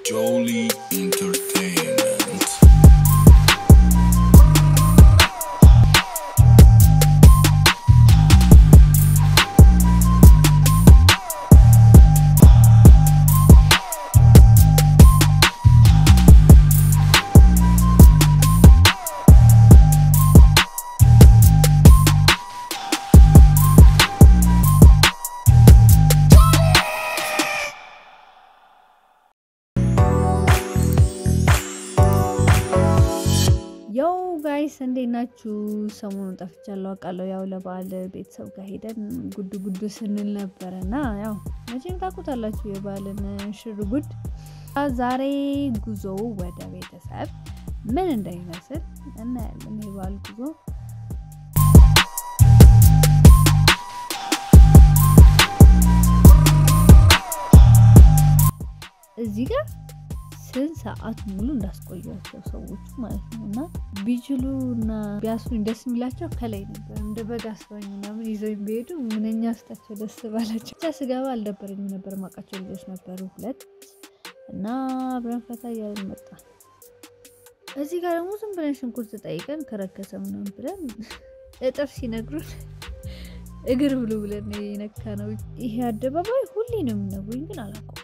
Jolie Entertainment. ያው ጋይስ እንዴት ናችሁ? ሰሞኑን ጠፍቻለሁ አውቃለሁ። ያው ለበዓል ቤተሰብ ጋር ሄደን ጉድ ጉድ ስንል ነበረ እና ያው መቼም ታውቁታላችሁ የበዓልን ሽር ጉድ። ዛሬ ጉዞ ወደ ቤተሰብ ምን እንደሚመስል እናያለን። የበዓል ጉዞ እዚህ ጋር ስንት ሰዓት ሙሉ እንዳስቆያቸው ሰዎቹ ማለት ነው። እና ቢችሉ እና ቢያስሩኝ ደስ የሚላቸው ከላይ ነበር። እንደ በግ አስረኝ ምናምን ይዘው ቢሄዱ ምንኛ ስታቸው ደስ ባላቸው። ብቻ ስገባ አልደበረኝም ነበር። ማውቃቸው ልጆች ነበሩ ሁለት እና አብረን ፈታ እያልን መጣን። እዚህ ጋር ደግሞ ዝም ብለን ሽንኩርት ጠይቀን ከረከሰ ምናምን ብለን እጥፍ ሲነግሩን እግር ብሎ ብለን የነካ ነው። ይሄ አደባባይ ሁሌ ነው የሚነግሩኝ፣ ግን አላውቀውም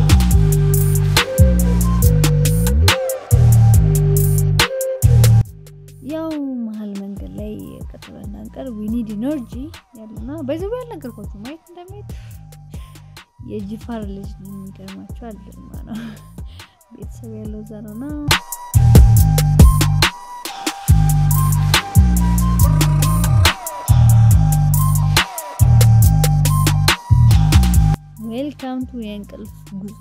ያው መሀል መንገድ ላይ ቀጥሎ እንዳንቀር ዊኒድ ኢነርጂ ያለና በዚህ ያልነገርኳችሁ ማየት እንደሚሄድ የጅፋር ልጅ ነው። የሚገርማቸው አልማ ነው ቤተሰብ ያለው እዛ ነው እና ዌልካም ቱ የእንቅልፍ ጉዞ።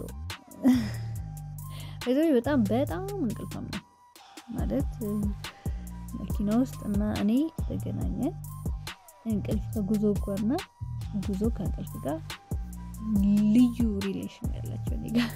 በዚህ በጣም በጣም እንቅልፋም ነው ማለት መኪና ውስጥ እና እኔ ተገናኘን። እንቅልፍ ከጉዞ ጋርና ጉዞ ከእንቅልፍ ጋር ልዩ ሪሌሽን ያላቸው እኔ ጋር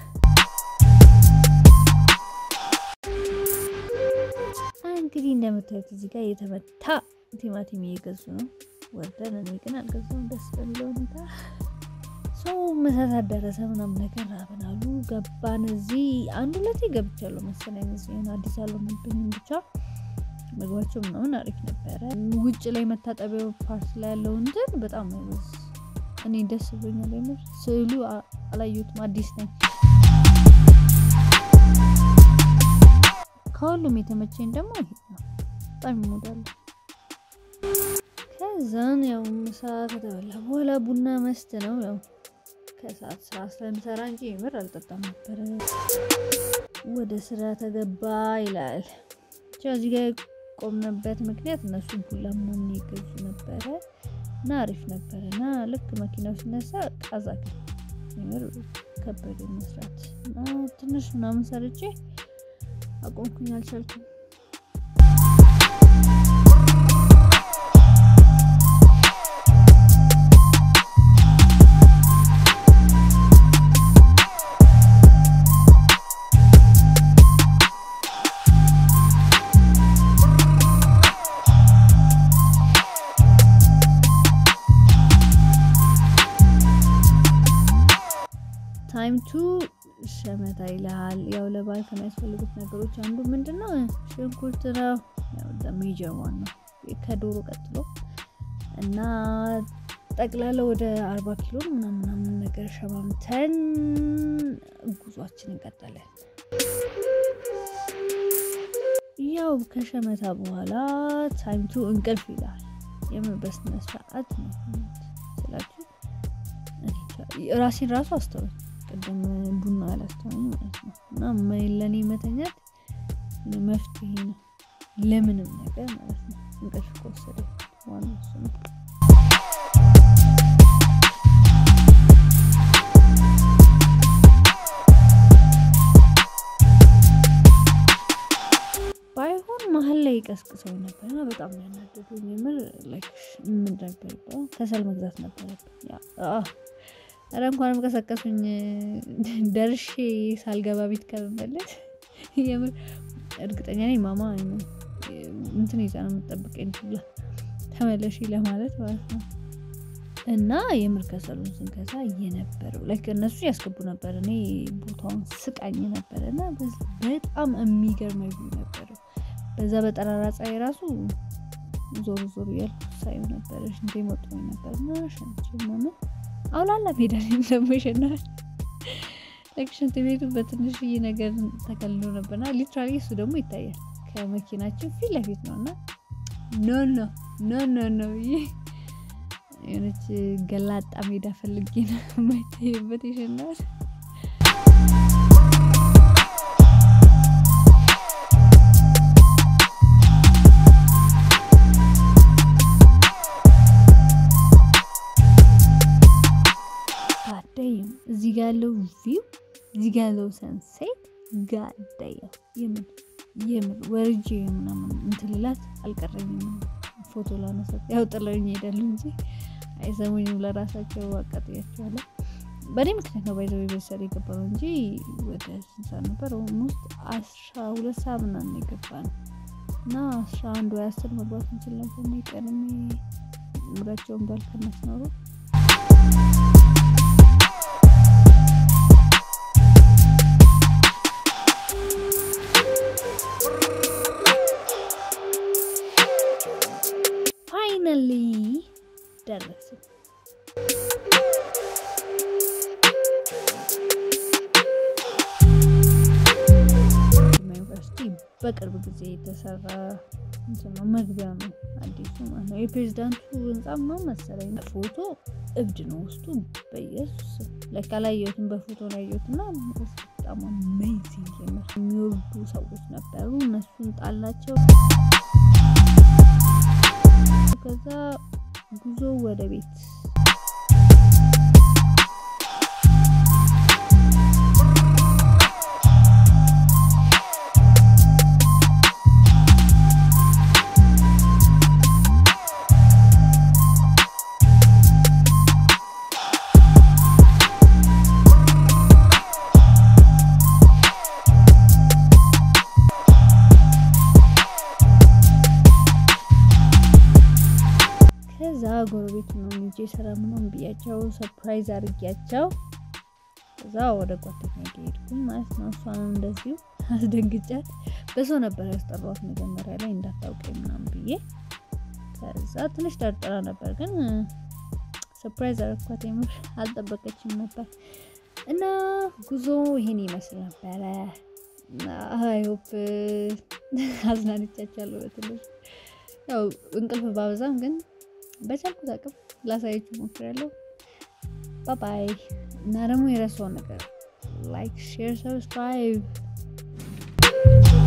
እንግዲህ እንደምታዩት እዚህ ጋር የተመታ ቲማቲም እየገዙ ነው ወርደን። እኔ ግን አልገዛውም ደስ በሚለው ሁኔታ ሰው መሳት ደረሰ ምናምን ነገር ራብን አሉ። ገባን። እዚህ አንድ ሁለቴ ገብቻለሁ መሰለኝ። እዚህ ሆነ አዲስ አልሆነብኝም ብቻ ምግባቸው ምናምን አሪፍ ነበረ። ውጭ ላይ መታጠቢያው ፓርት ላይ ያለው እንትን በጣም አይበዝ እኔ ደስ ብሎኛል። የምር ስዕሉ አላየሁትም፣ አዲስ ነኝ። ከሁሉም የተመቸኝ ደግሞ ይሄ ነው። በጣም ይሞዳሉ። ከዛን ያው ምሳ ከተበላ በኋላ ቡና መስት ነው። ያው ከሰዓት ስራ ስለምሰራ እንጂ የምር አልጠጣም ነበረ። ወደ ስራ ተገባ ይላል ብቻ እዚህ ጋር ቆምነበት ምክንያት እነሱ ቡላ ምናምን ይገዙ ነበረ እና አሪፍ ነበረ እና ልክ መኪናው ሲነሳ ቃዛቅ ምር ከበደ መስራት እና ትንሽ ምናምን ሰርቼ አቆምኩኝ። አልቻልኩም። ታይም ቱ ሸመታ ይልሃል። ያው ለበዓል ከሚያስፈልጉት ነገሮች አንዱ ምንድን ነው? ሽንኩርት ነው። ሜጀር ዋን ነው ከዶሮ ቀጥሎ እና ጠቅላላ ወደ አርባ ኪሎ ምናምናምን ነገር ሸማምተን ጉዟችን እንቀጠለን። ያው ከሸመታ በኋላ ታይም ቱ እንቅልፍ ይልሃል። የምን በስነ ስርዓት ነው ስላችሁ ራሴን ራሱ አስተውል ቅድም ቡና ያላስተዋኝ ማለት ነው። እና ለእኔ መተኛት መፍትሄ ነው ለምንም ነገር ማለት ነው። እንቅልፍ ከወሰደ ዋና እሱ ነው። ባይሆን መሀል ላይ ቀስቅሰው ነበር እና በጣም ነው ያናደዱኝ። የምር ምን ነበር ከሰል መግዛት ነበረብኝ። ኧረ እንኳንም ቀሰቀሱኝ። ደርሼ ሳልገባ ቤት ከመመለስ የምር እርግጠኛ ነኝ ማማ እንትን ይዛ ነው የምጠብቀኝ ብላ ተመለሺ ለማለት ማለት ነው። እና የምር ከሰሉን ስንገዛ እየነበረው ላይክ እነሱ ያስገቡ ነበር። እኔ ቦታውን ስቃኝ ነበር እና በጣም የሚገርም ቪው ነበረው። በዛ በጠራራ ፀሐይ ራሱ ዞር ዞር እያልኩ ሳየው ነበረ። ሽንቴ መጥቶኝ ነበር እና ሸንቼ ምናምን አውላላ ሜዳ ላይ ደግሞ ይሸናል። ላይክ ሽንት ቤቱ በትንሽዬ ነገር ተከልሎ ነበርና ሊትራሊ እሱ ደግሞ ይታያል ከመኪናችን ፊት ለፊት ነው እና ኖ ኖ ኖ ኖ ኖ ብዬ የሆነች ገላጣ ሜዳ ፈልጌ ነው የማይታይበት ይሸናል። ጋዳይም እዚህ ጋ ያለው ቪው እዚህ ጋ ያለው ሰንሴት ጋዳየው የምን የምን ወርጄ ምናምን እንትልላት አልቀረኝም። ፎቶ ላነሳት ያው ጥለውኝ ይሄዳሉ እንጂ አይሰሙኝም። ለራሳቸው አቃጥያቸዋለሁ። በእኔ ምክንያት ነው ባይዘው ቤተሰብ የገባ ነው እንጂ ወደ ስንት ሰዓት ነበር? ኦልሞስት አስራ ሁለት ሰዓት ምናምን የገባ ነው እና አስራ አንድ ወይ አስር መግባት እንችል ነበር። እኔ ቀድሜ ሙዳቸውን ባልከነስ ኖሮ ፋይናሊ ደረስን። ዩኒቨርሲቲ በቅርብ ጊዜ የተሰራ እንትን ነው፣ መግቢያ ነው አዲሱ ማለት ነው። የፕሬዚዳንቱ ህንጻ ምናምን መሰለኝ። ፎቶ እብድ ነው ውስጡ በኢየሱስ ላይ ካላየሁትም በፎቶ ነው ያየሁት እና በጣም አሜዚንግ የምር የሚወርዱ ሰዎች ነበሩ። እነሱን ጣላቸው። ከዛ ጉዞ ወደ ቤት ከዛ ጎረቤት ነው ልጄ ስራ ምናምን ብያቸው ሰርፕራይዝ አድርጊያቸው ከዛ ወደ ጓደኛ ሄድኩኝ ማለት ነው። እሷንም እንደዚሁ አስደንግጫት በሰው ነበር ያስጠሯት መጀመሪያ ላይ እንዳታውቀኝ ምናምን ብዬ። ከዛ ትንሽ ጠርጥራ ነበር፣ ግን ሰርፕራይዝ አደረኳት። የምር አልጠበቀችም ነበር እና ጉዞ ይሄን ይመስል ነበረ። አይሆፕ አዝናንቻቻለሁ በትንሽ ያው እንቅልፍ ባበዛም ግን በቻልኩት አቅም ላሳያችሁ ሞክራለሁ። ባባይ እና ደግሞ የረሳውን ነገር ላይክ፣ ሼር፣ ሰብስክራይብ